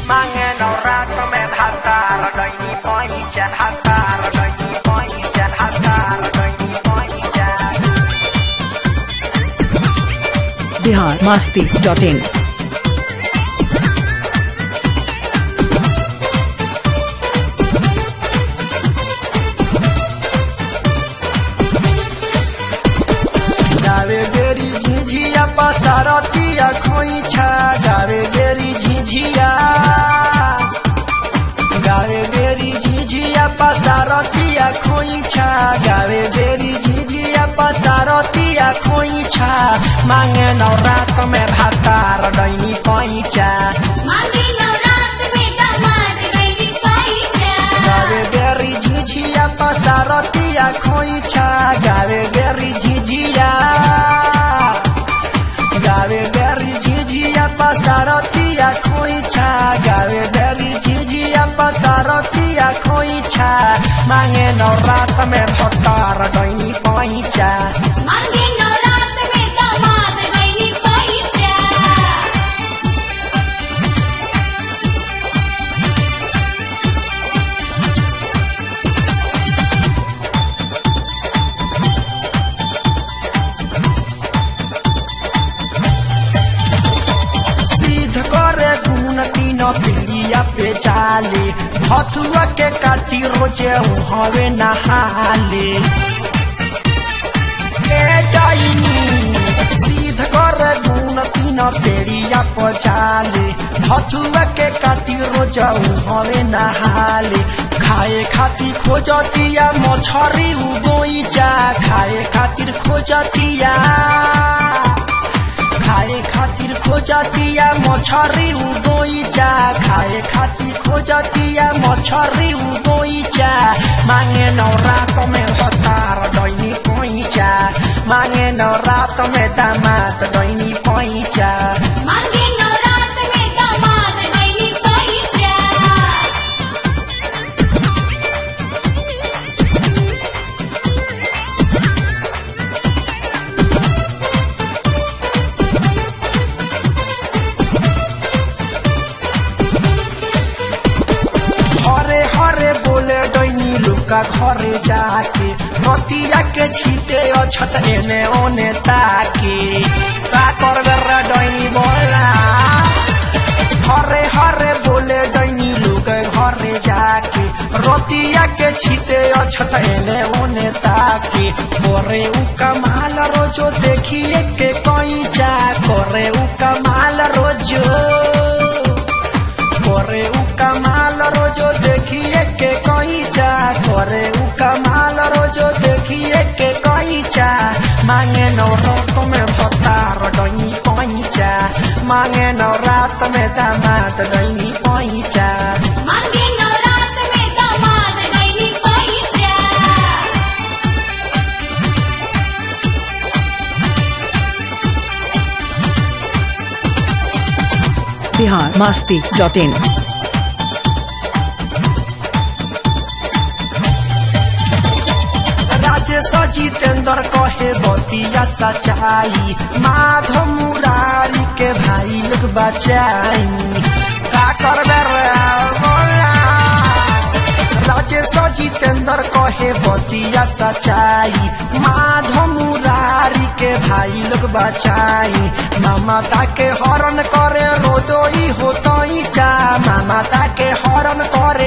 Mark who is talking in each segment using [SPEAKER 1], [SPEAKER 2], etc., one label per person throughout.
[SPEAKER 1] Mangen ora kemen hatar Gaini poinjan hatar Gaini poinjan hatar Gaini poinjan
[SPEAKER 2] Bihar Masti dot in
[SPEAKER 1] गावे गेरी झिझिया पसारतिया खोइछा गावे गेरी झिझिया गावे गेरी झिझिया पसारतिया खोइछा गावे गेरी झिझिया पसारतिया खोइछा मांगे नौरात में भातार डैनी पैचा
[SPEAKER 3] मांगे नवरात में दामाद गैली पाइचा
[SPEAKER 1] गावे गेरी झिझिया पसारतिया खोइछा गावे गेरी झिझिया गावे गेरी झिझिया पसारतिया खोइछा गावे गेरी झिझिया पसारतिया खोइछा मांगे नौरात में भतार डैनी पैचा
[SPEAKER 3] मांगे नवरात में दामाद गैली पाइचा
[SPEAKER 1] सिद्ध करे गुण तीन पीढ़िया पे चाले भथुआ के काटी रोजे हवे नहाले ए डाइनी सिद्ध करे गुण तीन पीढ़िया पे चाले भथुआ के काटी रोजे हवे नहाले खाए खातिर खोजतिया मछरी उगोइचा खाए खातिर खोजतिया खाए खातिर खोजतिया मछरी उगोइचा खाए खातिर खोजतिया मछरी उगोइचा मांगे नौरात में भतार डैनी पैचा मांगे नौरात में दामाद डैनी पैचा
[SPEAKER 3] मांगे नवरात में दामाद गैली पाइचा
[SPEAKER 1] हरे हरे बोले डैनी लुका घरे जाके रतिया के छीटे अछत एने ओने ताके का करबे रे डैनी बोला हरे हरे बोले डैनी लुका घरे जाके रतिया के छीटे अछत एने ओने ताके करे उ कमाल रोजो देखिए के कैचा करे उ कमाल रोजो करे उ कमाल रोजो देखिए के कैचा करे उ कमाल रोजो देखिए के कैचा मांगे नौरात में भतार डैनी पैचा मांगे नौरात में दामाद डैनी पैचा
[SPEAKER 3] मांगे नवरात में दामाद गैली पाइचा
[SPEAKER 2] बिहार मस्ती डॉट इन
[SPEAKER 1] राजेश जितेंद्र कहे बतिया सच्चाई माधव मुरारी के भाई लोग बचाई का करबे रे बोला राजेश जितेंद्र कहे बतिया सच्चाई माधव मुरारी के भाई लोग बचाई ममता के हरण करे रोजोई होतई चा ममता के हरण करे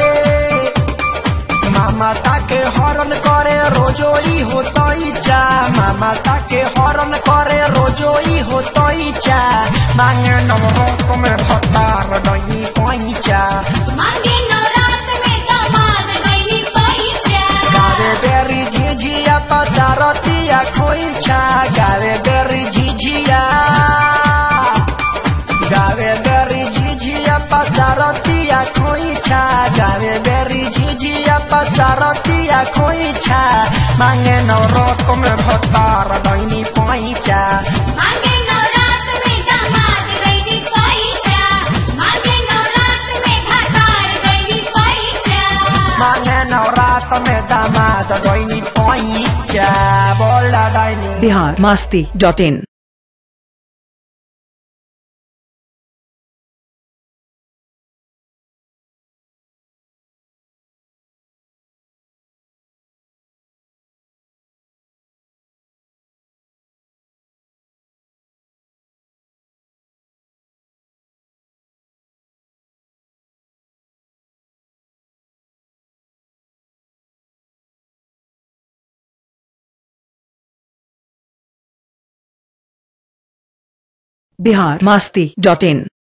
[SPEAKER 1] मामाता के हरण करे रोजोई होतई चा मामाता के हरण करे रोजोई होतई चा मांगे नवरत में भतार डैनी पैचा
[SPEAKER 3] मांगे नवरात में दामाद गैली पाइचा
[SPEAKER 1] गावे बेरी झिझिया पसारतिया खोइछा गावे बेरी झिझिया गावे बेरी झिझिया पसारतिया खोइछा गावे बेरी झिझिया पसारतिया खोइछा मांगे नौरत में भतार डैनी पैचा
[SPEAKER 3] मांगे नवरात में दामाद गैली पाइचा मांगे नवरात में भतार गैली पाइचा
[SPEAKER 1] मांगे नौरात में दामाद डैनी पैचा बोला डैनी
[SPEAKER 2] Bihar Masti dot in Bihar Masti dot in